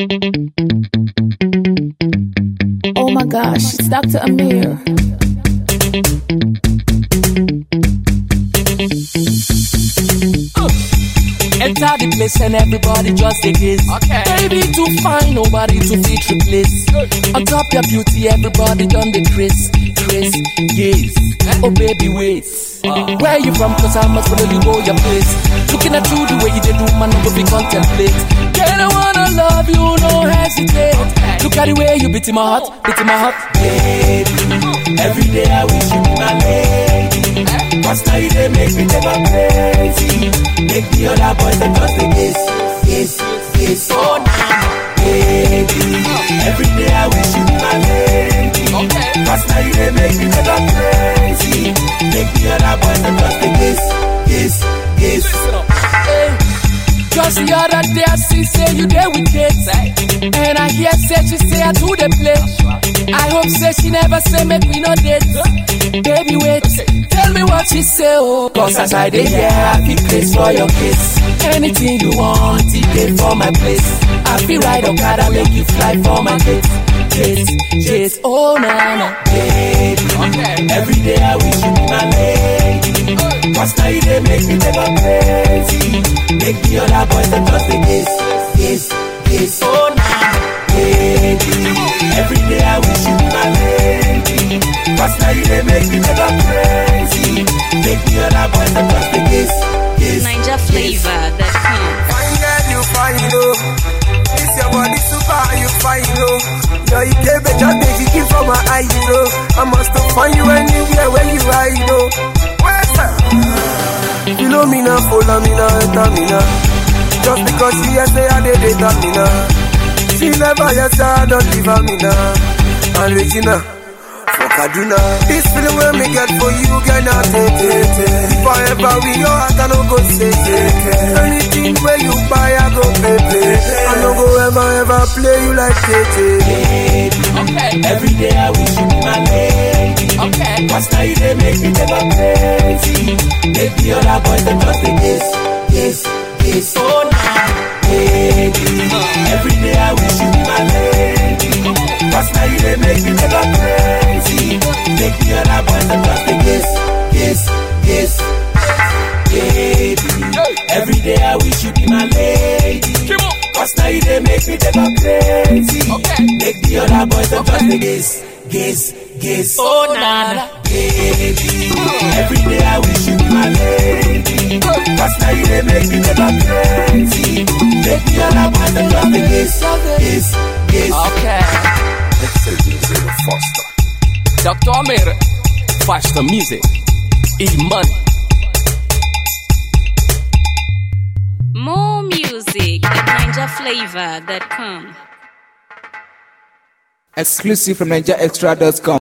Oh my gosh, it's Dr. Amir. Enter the place and everybody just a gaze. Okay. Baby too fine, nobody to fit replace. On top your beauty, everybody done the trace, trace, gaze. Oh baby, wait. Where you from? Cause I must follow you go your place. Looking at you the way you did do, man, I go be contemplate. Girl, I wanna love you, no hesitate. Look at the way you beat in my heart, beat in my heart. Baby, every day I wish you be my lady. Cause now you dey make me never crazy. Make the other boys them just a kiss, kiss, kiss. Oh, baby, every day I wish you be my lady. Okay. Cause now you dey make me never crazy. Make the other boys them just a kiss, kiss, kiss. Listen up. Hey. Just the other day I see say you there with kids And I hear say she say I do the play I hope say she never say make me no date Baby wait, tell me what she say oh Cause as I dey here I feel place for your kiss Anything you want, it dey for my place I feel right Okada make you fly for my date Date, date, oh na na Baby, Okay. every day I wish you be my lady. Cause now you dey make me never crazy. Make the other boys them just a kiss, kiss, kiss. Oh, nah. Baby, every day I wish you be my lady. Cause now you dey make me never crazy. Make the other boys them just a kiss, kiss. Ninja flavor that comes. Fine girl, you fine, oh. This your body super, you fine, oh. Your Ike better make it keep from my eyes, oh. I must have find you anywhere where you hide, oh. Where's that? Follow me now, follow me now, enter me now. Just because she has say I did it, me now. She never yet say I don't leave her, me now. And Regina. For Kaduna, this feeling when me get for you, girl, not take it. Forever we your heart, I no go say it. Anything where you buy, I go pay pay. I no go ever ever play you like KT. Baby, Okay. every day I wish you be my lady. Okay. Cause now you dey make me never crazy. Make the other boys them just a kiss, kiss, kiss. Oh nah, baby. Every day I wish you be my lady. Cause now you dey make me never crazy. Make the other boys them just a kiss, kiss, kiss. Baby, every day I wish you be my lady. Keep up. Cause now you dey make me never crazy. Okay. Make the other boys them just a kiss, kiss, kiss. Oh na na Baby, every day I wish you be my lady. Cause now you dey make me never crazy. Make the other boys them just a kiss, kiss, kiss. Okay. Dr. Amir, faster music, e money. More music at NinjaFlavor.com. Exclusive from NinjaExtra.com.